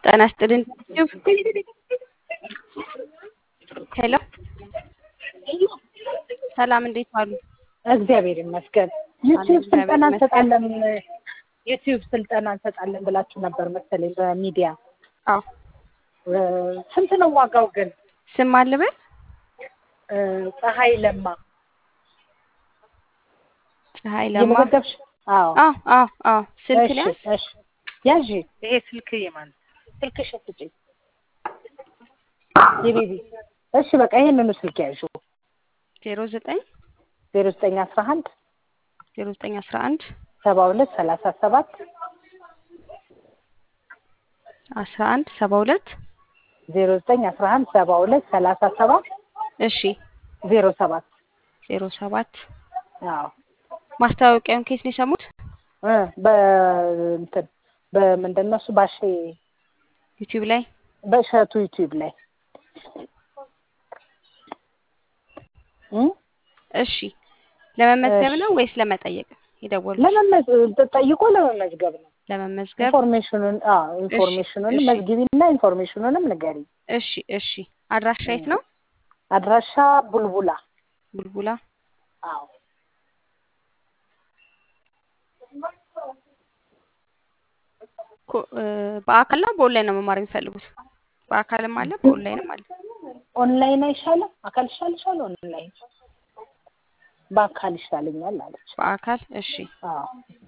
ጤና ይስጥልኝ ሄሎ ሰላም እንዴት ዋሉ? እግዚአብሔር ይመስገን። ዩቲዩብ ስልጠና እንሰጣለን ዩቲዩብ ስልጠና እንሰጣለን ብላችሁ ነበር መሰለኝ በሚዲያ። አዎ ስንት ነው ዋጋው ግን? ስም አልበል ፀሐይ ለማ ፀሐይ ለማ የመዘገብሽ? አዎ አዎ አዎ አዎ ስልክ እሺ፣ ሊያዝ እሺ። ያዥ ይሄ ስልክ የማን ስልክሽ ስጪኝ የቤቢ እሺ በቃ ይሄንኑ ስልክ ያዥ ዜሮ ዘጠኝ ዜሮ ዘጠኝ አስራ አንድ ዜሮ ዘጠኝ አስራ አንድ ሰባ ሁለት ሰላሳ ሰባት አስራ አንድ ሰባ ሁለት ዜሮ ዘጠኝ አስራ አንድ ሰባ ሁለት ሰላሳ ሰባት እሺ ዜሮ ሰባት ዜሮ ሰባት አዎ ማስታወቂያውን ኬት ነው የሰሙት? እ በእንትን በምንድን ነው እሱ ባሼ ዩቲዩብ ላይ በእሸቱ ዩቲዩብ ላይ እ እሺ ለመመዝገብ ነው ወይስ ለመጠየቅ የደወሉት? ለመመዝ- ጠይቆ ለመመዝገብ ነው። ለመመዝገብ ኢንፎርሜሽኑን አዎ ኢንፎርሜሽኑንም እሺ። መዝግቢና ኢንፎርሜሽኑንም ንገሪ። እሺ እሺ አድራሻ የት ነው? አድራሻ ቡልቡላ። ቡልቡላ አዎ ኮ- እ፣ በአካል ነው በኦንላይን ነው መማር የሚፈልጉት? በአካልም አለ በኦንላይንም አለ። ኦንላይን አይሻልም? አካል ይሻልሻል? ኦንላይን በአካል ይሻለኛል አለች። በአካል እሺ። አዎ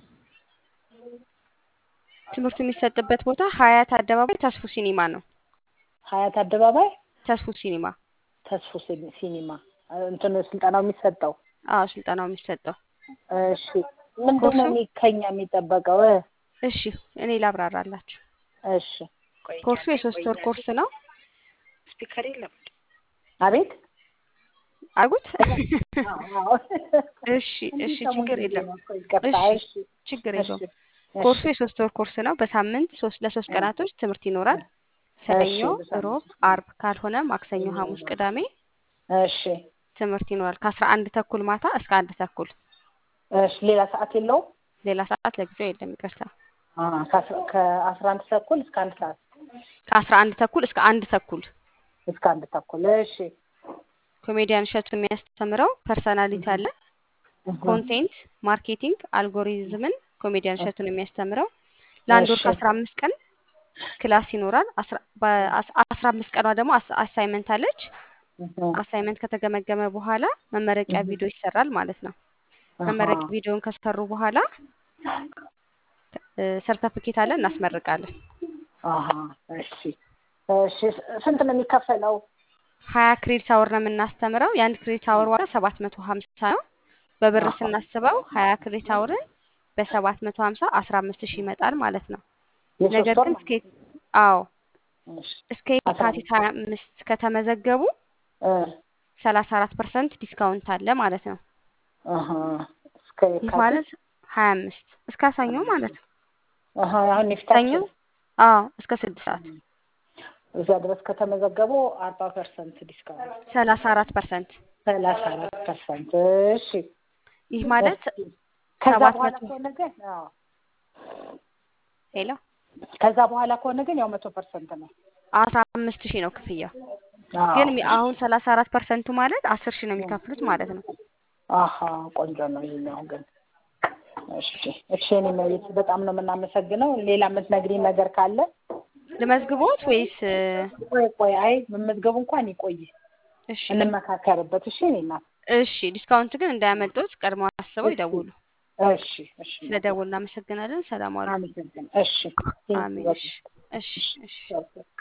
ትምህርቱ የሚሰጥበት ቦታ ሀያት አደባባይ ተስፉ ሲኒማ ነው። ሀያት አደባባይ ተስፉ ሲኒማ ተስፎ ሲኒ- ሲኒማ እንትን ስልጠናው የሚሰጠው አዎ ስልጠናው የሚሰጠው እሺ ምንድን ነው ኮርሱ? የሚ- ከኛ የሚጠበቀው እ? እሺ እኔ ላብራራላችሁ። እሺ ኮርሱ የሶስት ወር ኮርስ ነው። ስፒከር የለም አቤት አጉት አዎ። እሺ እሺ ችግር የለም ይቅርታ እሺ እሺ ችግር እሺ የለውም። ኮርሱ የሶስት ወር ኮርስ ነው። በሳምንት ሶስት ለሶስት ቀናቶች ትምህርት ይኖራል። ሰኞ፣ ሮብ፣ አርብ ካልሆነ ማክሰኞ፣ ሐሙስ፣ ቅዳሜ እሺ ትምህርት ይኖራል ከአስራ አንድ ተኩል ማታ እስከ አንድ ተኩል። እሺ ሌላ ሰዓት የለውም ሌላ ሰዓት ለጊዜው የለም ይቅርታ። አ፣ ከአስራ- ከአስራ አንድ ተኩል እስከ አንድ ሰዓት ከአስራ አንድ ተኩል እስከ አንድ ተኩል እስከ አንድ ተኩል እሺ ኮሜዲያን እሸቱ የሚያስተምረው ፐርሰናሊቲ አለ፣ ኮንቴንት ማርኬቲንግ፣ አልጎሪዝምን ኮሜዲያን እሸቱ ነው የሚያስተምረው። ለአንድ ወር እሺ። ከአስራ አምስት ቀን ክላስ ይኖራል። አስራ- በአስ- አስራ አምስት ቀኗ ደግሞ አስ- አሳይመንት አለች። አሳይመንት ከተገመገመ በኋላ መመረቂያ ቪዲዮ ይሰራል ማለት ነው። መመረቂያ ቪዲዮን ከሰሩ በኋላ ሰርተፍኬት አለ እናስመርቃለን። አሀ እሺ እሺ ስንት ነው የሚከፈለው? ሀያ ክሬዲት አወር ነው የምናስተምረው። የአንድ ክሬዲት አወር ዋጋ ሰባት መቶ ሀምሳ ነው። በብር አሃ። ስናስበው ሀያ ክሬዲት አወርን በሰባት መቶ ሀምሳ አስራ አምስት ሺህ ይመጣል ማለት ነው። የሶስት ነገር ወር ግን ነው? እስከ አዎ እሺ እስከ የካቲት ሀያ አምስት ከተመዘገቡ እ ሰላሳ አራት ፐርሰንት ዲስካውንት አለ ማለት ነው። አሀ እስከ ይህ የካቲት ማለት ሀያ አምስት እስከ ሰኞ ማለት ነው። አሀ አሁን ሰኞ የፊታችን አዎ እስከ ስድስት ሰዓት እዛ ድረስ ከተመዘገቡ አርባ ፐርሰንት ዲስካውንት ሰላሳ አራት ፐርሰንት ሰላሳ አራት ፐርሰንት እሺ ይህ ማለት ከዛ ሰባት በኋላ መቶ ከሆነ ግን አዎ ሄሎ ከዛ በኋላ ከሆነ ግን ያው መቶ ፐርሰንት ነው። አስራ አምስት ሺህ ነው ክፍያው። አዎ። ግን ሚ- አሁን ሰላሳ አራት ፐርሰንቱ ማለት አስር ሺህ ነው የሚከፍሉት ማለት ነው። አሀ ቆንጆ ነው ይሄኛው ግን። እሺ እሺ እኔ መቤት በጣም ነው የምናመሰግነው። ሌላ የምትነግሪኝ ነገር ካለ ልመዝግቦት ወይስ እ፣ ቆይ ቆይ፣ አይ መመዝገቡ እንኳን ይቆይ እሺ እንመካከርበት። እሺ እኔ እናት እሺ ዲስካውንት ግን እንዳያመልጦት ቀድሞ አስበው ይደውሉ። እሺ እሺ ስለደውሉ እናመሰግናለን። ሰላም ዋሉ። አመሰግን እሺ አሜን። እሺ እሺ እሺ እሺ